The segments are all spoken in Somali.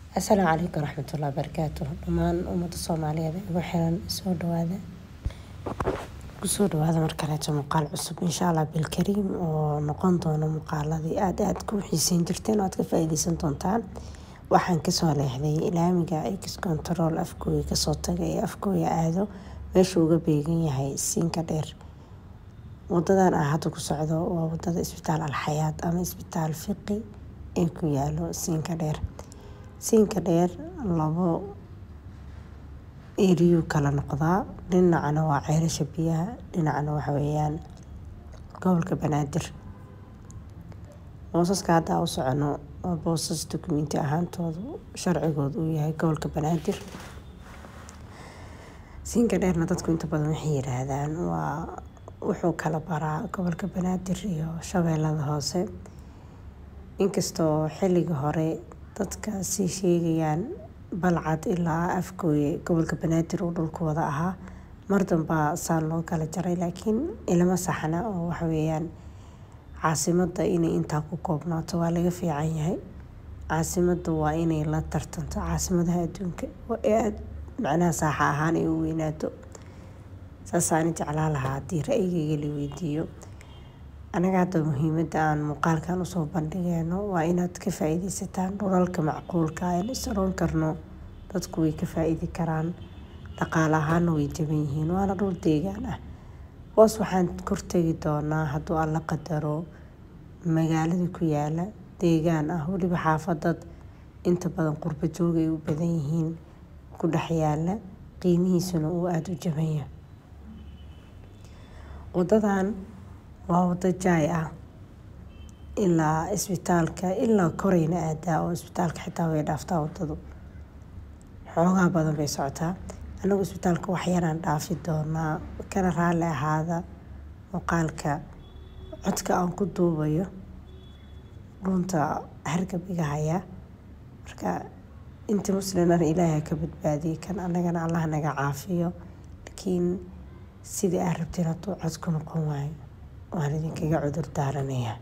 asalaamu calaykum waraxmatullahi wabarakaatu dhammaan ummadda soomaaliyeed ee igu xiran soo dhawaada kusoo dhawaada mar kaleeto muuqaal cusub insha allah bilkariim oo noqon doono muuqaaladii aada aada ku xiiseyn jirteen oo aad ka faa-iideysan doontaan waxaan kasoo leexday laamiga x control afgooya kasoo taga ee afgooya aado meeshuu uga beegan yahay siinka dheer wadadan ah hadda ku socdo waa wadada isbitaal alxayaad ama isbitaal fiqi ee ku yaalo siinka dheer siinka dheer labo eriyuu kala noqdaa dhinacana waa ceelasha biyaha dhinacana waxa weeyaan gobolka banaadir boosaska hadda u socono waa boosas dukumenti ahaantoodu sharcigooda uu yahay gobolka banaadir siinka dheerna dadku inta badan waxay yiraahdaan waa wuxuu kala baraa gobolka banaadir iyo shabeellada hoose inkastoo xilliga hore dadka sii sheegayaan balcad ilaa afgooye gobolka banaadir uu dhulku wada ahaa mar dambaa saan loo kala jaray laakiin ilama saxna oo waxaweyaan caasimada inay intaa ku koobnaato waa laga fiican yahay caasimada waa inay la tartanto caasimadaha adduunka ee aada macnaha saaxa ahaan ay u weynaato saasaani jeclaa lahaa haddii ra-yigayga la weydiiyo anaga hadda muhiimada aan muuqaalkan usoo bandhigeyno waa inaad ka faa-iideysataan dhulalka macquulka aan is oran karno dadku way ka faa-iidi karaan dhaqaale ahaana way jaban yihiin waana dhul deegaan ah hoos waxaan kortegi doonaa hadduu alla qadaro magaalada ku yaala deegaan ah weliba xaafadad inta badan qurbo joog ay u badan yihiin ku dhex yaala qiimihiisuna uu aada u jabanya wadadan waa wado jaay ah ilaa isbitaalka ilaa koreyna aadaa oo isbitaalka xitaa way dhaaftaa wadadu xoogaa badan bay socotaa anagu isbitaalka waxyaraan dhaafi doonaa kana raalli ahaada muuqaalka codka aan ku duubayo dhunta hargab iga haya marka inta muslimana ilaaha ka badbaadiyay kan anagana allah naga caafiyo laakiin sidii aad rabteen hadduu cod ku noqon waayo waan idinkaga cudur daaranayaa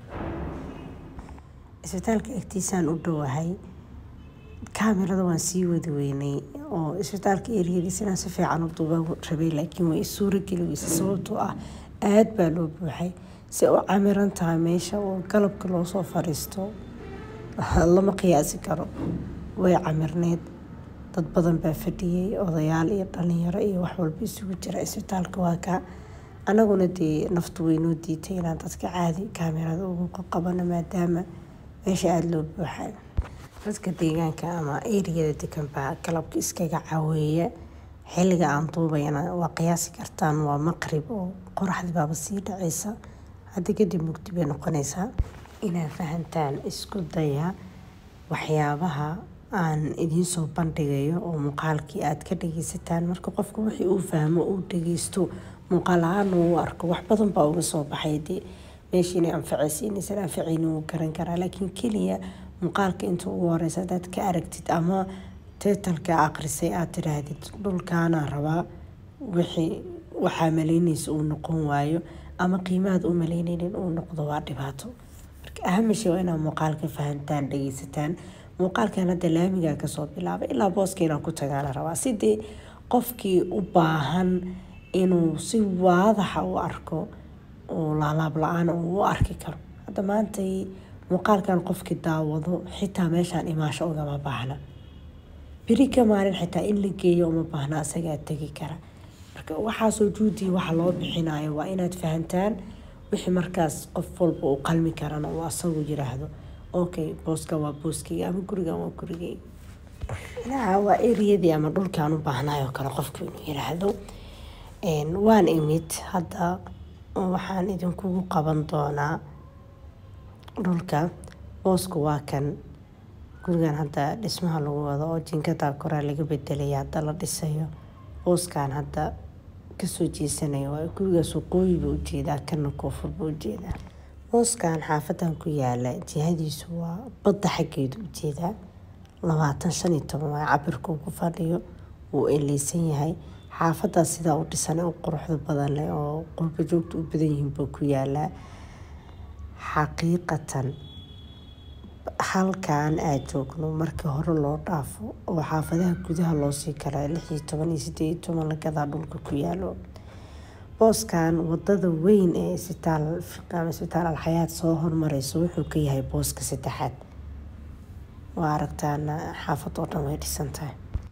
isbitaalka agtiisaan u dhowahay kaamirada waan sii wadi weynay oo isbitaalka eriyadiis inaan si fiican u duuba rabay laakiin way isuura geli weysa sababtoo ah aada baa loo buuxay si u camiran tahay meesha oo galabka loosoo fadhiisto lama qiyaasi karo way camirneyd dad badan baa fadhiyey odayaal iyo dhalinyaro iyo wax walba isugu jira isbitaalka waa kaa anaguna dee naftu waynoo diitay inaan dadka caadi kaamirada ugu qabano maadaama meesha aada loo buuxay dadka deegaanka ama eriyada degan baa galabka iskaga caweeya xilliga aan duubayana waa qiyaasi kartaan waa maqrib oo qoraxdi baaba sii dhaceysa hadda kadib mugdi bay noqonaysaa inaad fahantaan isku daya waxyaabaha aan idiinsoo bandhigayo oo muuqaalkii aada ka dhageysataan marka qofku wixii uu fahmo uu dhageysto muuqaal ahaan uu arko wax badan baa uga soo baxay dee meeshii inay anfacaysa inaysan anfacayni wuu garan karaa laakiin keliya muuqaalka inta ugu horeysa hadaad ka aragtid ama teetalka aqrisay aad tidhaahdid dhulkaana rabaa wixii waxaa maleynaysa uu noqon waayo ama qiimahaad u maleyneynin uu noqdo waa dhibaato marka ahamisha waa inaad muuqaalka fahantaan dhageysataan muuqaalkan hadda laamigaa kasoo bilaabay ilaa booska inaan ku tagaana rabaa sidii qofkii u baahan inuu si waadaxa u arko oo laalaab la-aan uu u arki karo hadda maantay muuqaalkan qofkii daawado xitaa meeshaan imaasho ugama baahna beri ka maalin xitaa in la geeyo uma baahna asagaa tegi kara marka waxaasoo juudii waxa loo bixinayo waa inaad fahantaan wixii markaas qof walba uu qalmi karana uu asagu yiraahdo okay booska waa booskeyga ama gurigan waa gurigeyga dhinaca waa eriyadii ama dhulkaan u baahnayo kale qofku inuu yiraahdo waan imid hadda waxaan idinkugu qaban doonaa dhulka boosku waa kan gurigan hadda dhismaha lagu wado oo jinkada koraa laga bedelaya hadda la dhisayo booskan hadda kasoo jeesanaya waa gurigaas waqooyiba ujeedaa kana koonfurba ujeedaa booskan xaafadan ku yaala jihadiisu waa badda xaggeeda ujeedaa labaatan shan iyo toban waa cabirka uu ku fadhiyo wuu eleysan yahay xaafadaas sidaa u dhisan u quruxda badan leh oo qurba joogta u badan yihiin buu ku yaalaa xaqiiqatan halkan aad joogno markii hore loo dhaafo oo xaafadaha gudaha loosii kala lix iyo toban iyo sideed iyo toban lagadaa dhulka ku yaalo booskan wadada weyn ee isbitaal ama isbitaal alxayaad soo hormareyso wuxuu ka yahay booska saddexaad waa aragtaana xaafad oo dhan way dhisan tahay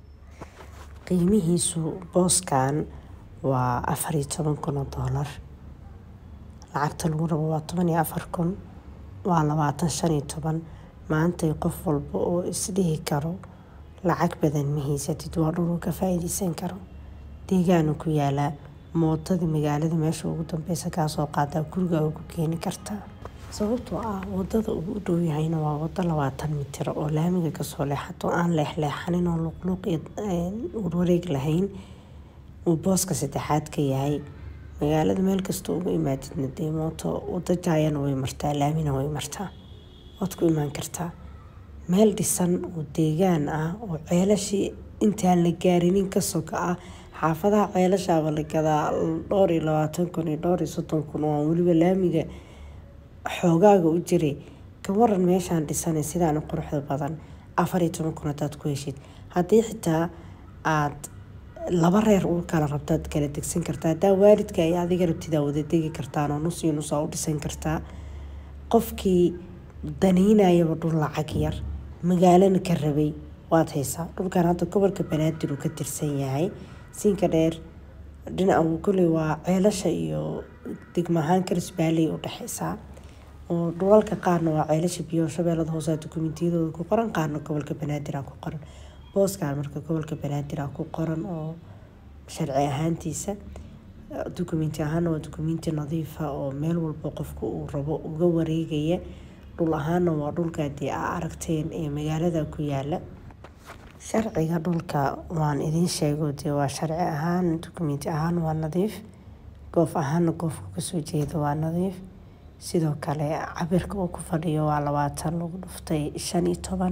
qiimihiisu booskan waa afar iyo toban kun oo doolar lacagta lagu rabo waa toban iyo afar kun waa labaatan shan iyo toban maantay qof walba oo isdhihi karo lacag badan ma haysatid waa dhuluu ka faa-iideysan karo deegaanu ku yaalaa mootadii magaalada meesha ugu dambeysa kaasoo qaadaa gurigaaga ku keeni kartaa sababtoo ah wadada uu u dhow yahayna waa wado labaatan mitir oo laamiga kasoo leexato aan leexleexanin oo luqluuq iyo warwareeg lahayn uu booska saddexaad ka yahay magaalada meel kasta ugu imaadidna dee mooto wado jaayana way martaa laamina way martaa waad ku imaan kartaa meel dhisan oo deegaan ah oo ceelashii intaan la gaarinin ka soka ah xaafadaha ceelashaaba la gadaa dhowr iyo labaatan kun iyo dhowr iyo soddon kun oo aan weliba laamiga xoogaaga u jiray ka waran meeshaan dhisanay sidaan quruxda badan afar iyo toban kun hadaad ku heshid haddii xitaa aad laba reer u kala rabtaad kala degsan kartaa hadaa waalidka ay adiga rabtidaa wada degi kartaan oo nus iyo nusaa u dhisan kartaa qofkii daniinayaba dhul lacag yar magaalana ka rabay waad haysaa dhulkan hadda gobolka banaadir uu ka tirsan yahay siinka dheer dhinaca koley waa ceelasha iyo degmahaan karisbaaley u dhexeysaa oo dhulalka qaarna waa ceelasha biyo shabeellada hoose dukumentiyadooda ku qoran qaarna gobolka banaadir ku qoran booskan marka gobolka banaadir ku qoran oo sharci ahaantiisa dukumenti ahaana waa dukumenti nadiifa oo meel walba qofka uu rabo uga wareegaya dhul ahaana waa dhulka dee aa aragteen ee magaalada ku yaala sharciga dhulka waan idiin sheego dee waa sharci ahaan dukumenti ahaan waa nadiif goof ahaana goofka kasoo jeeda waa nadiif sidoo kale cabirka uu ku fadhiyo waa labaatan lagu dhuftay shan iyo toban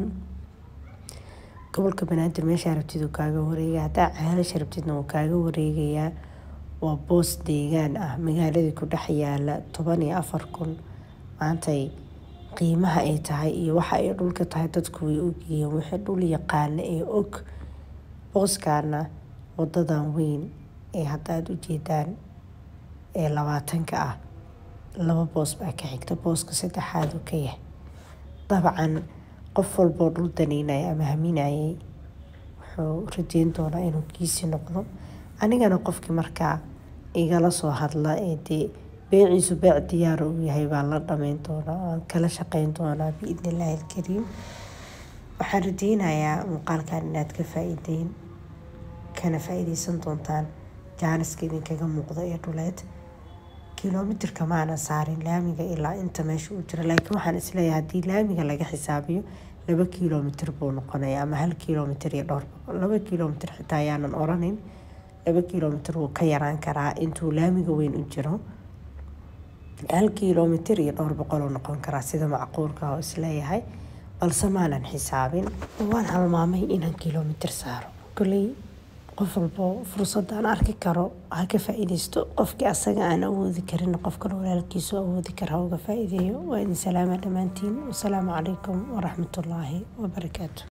gobolka banaadir meeshaa rabtid uu kaaga wareegaya haddaa ceelasha rabtidna wuu kaaga wareegayaa waa boos deegaan ah magaaladii ku dhex yaala toban iyo afar kun maantay qiimaha ay tahay iyo waxa ay dhulka tahay dadku way ogyihiin wixii dhul yaqaana ee og booskaana wadadan weyn ee hadda aada u jeedaan ee labaatanka ah laba boos baa ka xigta booska saddexaad uu ka yahay dabcan qof walboo dhul danaynaya ama haminayay wuxuu rajeyn doonaa inuu kiisi noqdo anigana qofkii markaa igala soo hadla ee dee beeciisu beec diyaara uu yahay baan la dhameyn doonaa aan kala shaqeyn doonaa biidni illaahi alkariim waxaan rajeynayaa muuqaalkan inaad ka faa-iideyn kana faa-iideysan doontaan jaaniska idinkaga muuqda ee dhuleed kilomitirka maana saarin laamiga ilaa inta meesha uu jira laakiin waxaan isleeyahay haddii laamiga laga xisaabiyo laba kilomitir buu noqonaya ama hal kilomitir iyo dhowr boqol laba kilomitir xitaa ayaanan oranin laba kilomitir wuu ka yaraan karaa intuu laamiga weyn u jiro hal kilomitir iyo dhowr boqol uu noqon karaa sida macquulka oo isleeyahay balse maanan xisaabin waan halmaamay inaan kilomitir saaro koley qof walbo fursadaan arki karo ha ka faa-iideysto qofkii asaga aan awoodi karin qofkale walaalkiisu awoodi kara ha uga faa-iideeyo waa idin salaama dhammaantiin wasalaamu calaykum waraxmatullaahi wabarakaatu